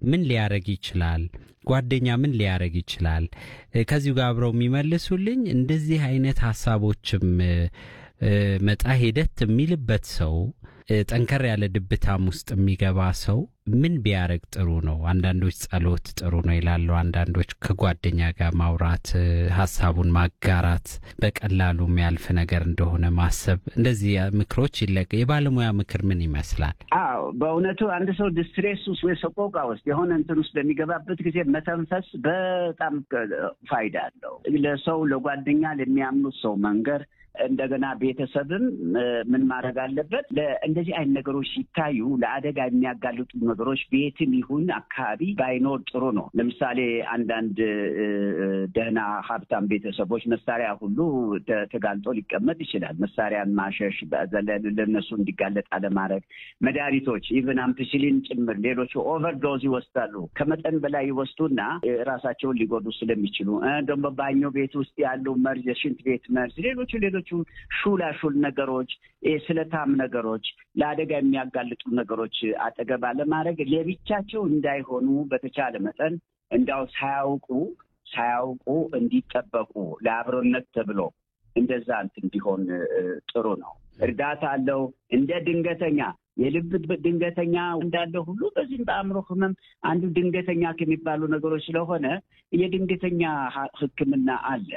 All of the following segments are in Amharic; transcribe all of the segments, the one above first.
ምን ሊያረግ ይችላል? ጓደኛ ምን ሊያረግ ይችላል? ከዚሁ ጋር አብረው የሚመልሱልኝ እንደዚህ አይነት ሀሳቦችም መጣ ሂደት የሚልበት ሰው ጠንከር ያለ ድብታም ውስጥ የሚገባ ሰው ምን ቢያደርግ ጥሩ ነው? አንዳንዶች ጸሎት ጥሩ ነው ይላሉ። አንዳንዶች ከጓደኛ ጋር ማውራት፣ ሀሳቡን ማጋራት፣ በቀላሉ የሚያልፍ ነገር እንደሆነ ማሰብ፣ እንደዚህ ምክሮች ይለቅ። የባለሙያ ምክር ምን ይመስላል? አዎ በእውነቱ አንድ ሰው ዲስትሬስ ውስጥ ወይ ሰቆቃ ውስጥ የሆነ እንትን ውስጥ በሚገባበት ጊዜ መተንፈስ በጣም ፋይዳ አለው። ለሰው ለጓደኛ ለሚያምኑት ሰው መንገር እንደገና ቤተሰብም ምን ማድረግ አለበት? እንደዚህ አይነት ነገሮች ሲታዩ ለአደጋ የሚያጋልጡ ነገሮች ቤትም ይሁን አካባቢ ባይኖር ጥሩ ነው። ለምሳሌ አንዳንድ ደህና ሀብታም ቤተሰቦች መሳሪያ ሁሉ ተጋልጦ ሊቀመጥ ይችላል። መሳሪያን ማሸሽ፣ ለነሱ እንዲጋለጥ አለማድረግ፣ መድኃኒቶች ኢቨን አምፒሲሊን ጭምር ሌሎቹ ኦቨርዶዝ ይወስዳሉ። ከመጠን በላይ ይወስዱና ራሳቸውን ሊጎዱ ስለሚችሉ ደግሞ ባኞ ቤት ውስጥ ያሉ መርዝ፣ የሽንት ቤት መርዝ፣ ሌሎቹ ሌሎቹ ሹላሹል ነገሮች፣ ስለታም ነገሮች፣ ለአደጋ የሚያጋልጡ ነገሮች አጠገብ አለማድረግ ለብቻቸው እንዳይሆኑ በተቻለ መጠን እንዳው ሳያውቁ ሳያውቁ እንዲጠበቁ ለአብሮነት ተብሎ እንደዛ እንትን ቢሆን ጥሩ ነው። እርዳታ አለው እንደ ድንገተኛ የልብ ድንገተኛ እንዳለ ሁሉ በዚህም በአእምሮ ህመም አንዱ ድንገተኛ ከሚባሉ ነገሮች ስለሆነ የድንገተኛ ሕክምና አለ።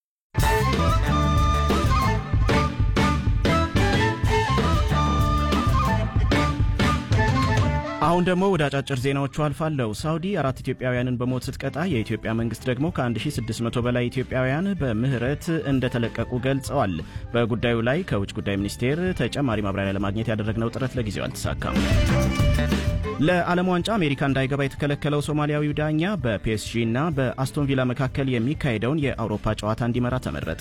አሁን ደግሞ ወደ አጫጭር ዜናዎቹ አልፋለሁ። ሳውዲ አራት ኢትዮጵያውያንን በሞት ስትቀጣ የኢትዮጵያ መንግስት ደግሞ ከ1600 በላይ ኢትዮጵያውያን በምህረት እንደተለቀቁ ገልጸዋል። በጉዳዩ ላይ ከውጭ ጉዳይ ሚኒስቴር ተጨማሪ ማብራሪያ ለማግኘት ያደረግነው ጥረት ለጊዜው አልተሳካም። ለዓለም ዋንጫ አሜሪካ እንዳይገባ የተከለከለው ሶማሊያዊው ዳኛ በፒኤስጂ እና በአስቶን ቪላ መካከል የሚካሄደውን የአውሮፓ ጨዋታ እንዲመራ ተመረጠ።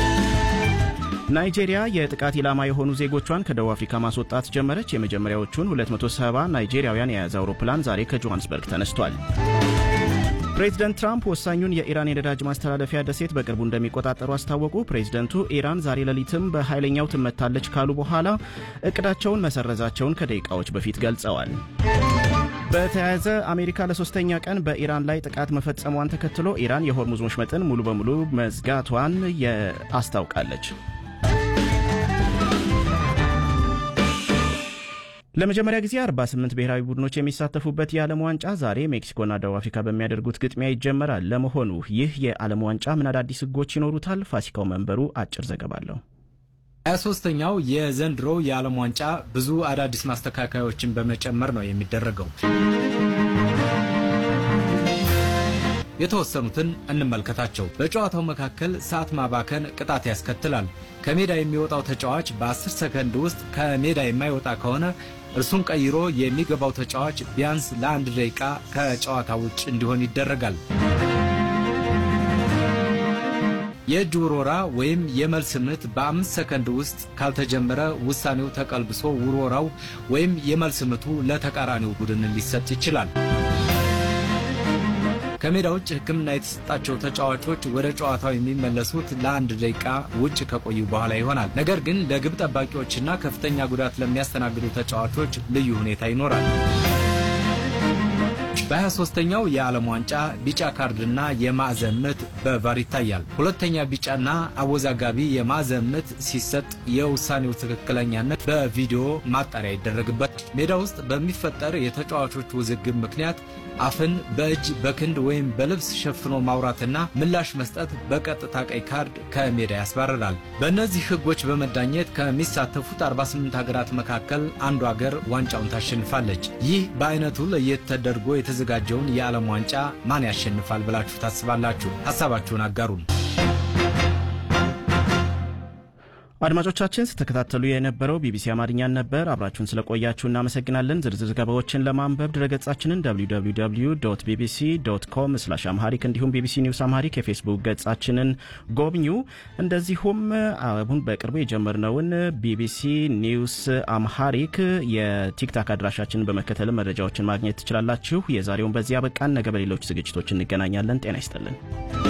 ናይጄሪያ የጥቃት ኢላማ የሆኑ ዜጎቿን ከደቡብ አፍሪካ ማስወጣት ጀመረች። የመጀመሪያዎቹን 270 ናይጄሪያውያን የያዘ አውሮፕላን ዛሬ ከጆሃንስበርግ ተነስቷል። ፕሬዚደንት ትራምፕ ወሳኙን የኢራን የነዳጅ ማስተላለፊያ ደሴት በቅርቡ እንደሚቆጣጠሩ አስታወቁ። ፕሬዚደንቱ ኢራን ዛሬ ሌሊትም በኃይለኛው ትመታለች ካሉ በኋላ እቅዳቸውን መሰረዛቸውን ከደቂቃዎች በፊት ገልጸዋል። በተያያዘ አሜሪካ ለሶስተኛ ቀን በኢራን ላይ ጥቃት መፈጸሟን ተከትሎ ኢራን የሆርሙዝ ወሽመጥን ሙሉ በሙሉ መዝጋቷን አስታውቃለች። ለመጀመሪያ ጊዜ 48 ብሔራዊ ቡድኖች የሚሳተፉበት የዓለም ዋንጫ ዛሬ ሜክሲኮና ደቡብ አፍሪካ በሚያደርጉት ግጥሚያ ይጀመራል። ለመሆኑ ይህ የዓለም ዋንጫ ምን አዳዲስ ሕጎች ይኖሩታል? ፋሲካው መንበሩ አጭር ዘገባ አለው። ሀያ ሶስተኛው የዘንድሮ የዓለም ዋንጫ ብዙ አዳዲስ ማስተካከያዎችን በመጨመር ነው የሚደረገው። የተወሰኑትን እንመልከታቸው። በጨዋታው መካከል ሰዓት ማባከን ቅጣት ያስከትላል። ከሜዳ የሚወጣው ተጫዋች በ10 ሰከንድ ውስጥ ከሜዳ የማይወጣ ከሆነ እርሱን ቀይሮ የሚገባው ተጫዋች ቢያንስ ለአንድ ደቂቃ ከጨዋታ ውጭ እንዲሆን ይደረጋል። የእጅ ውርወራ ወይም የመልስ ምት በአምስት ሰከንድ ውስጥ ካልተጀመረ ውሳኔው ተቀልብሶ ውርወራው ወይም የመልስ ምቱ ለተቃራኒው ቡድን ሊሰጥ ይችላል። ከሜዳ ውጭ ሕክምና የተሰጣቸው ተጫዋቾች ወደ ጨዋታው የሚመለሱት ለአንድ ደቂቃ ውጭ ከቆዩ በኋላ ይሆናል። ነገር ግን ለግብ ጠባቂዎችና ከፍተኛ ጉዳት ለሚያስተናግዱ ተጫዋቾች ልዩ ሁኔታ ይኖራል። በ23ኛው የዓለም ዋንጫ ቢጫ ካርድና የማዕዘን ምት በቫር ይታያል። ሁለተኛ ቢጫና አወዛጋቢ የማዕዘን ምት ሲሰጥ የውሳኔው ትክክለኛነት በቪዲዮ ማጣሪያ ይደረግበት። ሜዳ ውስጥ በሚፈጠር የተጫዋቾች ውዝግብ ምክንያት አፍን በእጅ በክንድ ወይም በልብስ ሸፍኖ ማውራትና ምላሽ መስጠት በቀጥታ ቀይ ካርድ ከሜዳ ያስባርራል። በእነዚህ ሕጎች በመዳኘት ከሚሳተፉት 48 ሀገራት መካከል አንዱ ሀገር ዋንጫውን ታሸንፋለች። ይህ በአይነቱ ለየት ተደርጎ የተዘጋጀውን የዓለም ዋንጫ ማን ያሸንፋል ብላችሁ ታስባላችሁ? ሀሳባችሁን አጋሩን። አድማጮቻችን ስተከታተሉ የነበረው ቢቢሲ አማርኛን ነበር። አብራችሁን ስለቆያችሁ እናመሰግናለን። ዝርዝር ዘገባዎችን ለማንበብ ድረገጻችንን www ቢቢሲ ዶት ኮም ስላሽ አምሃሪክ እንዲሁም ቢቢሲ ኒውስ አምሃሪክ የፌስቡክ ገጻችንን ጎብኙ። እንደዚሁም አሁን በቅርቡ የጀመርነውን ቢቢሲ ኒውስ አምሃሪክ የቲክታክ አድራሻችንን በመከተል መረጃዎችን ማግኘት ትችላላችሁ። የዛሬውን በዚህ አበቃን። ነገ በሌሎች ዝግጅቶች እንገናኛለን። ጤና ይስጥልን።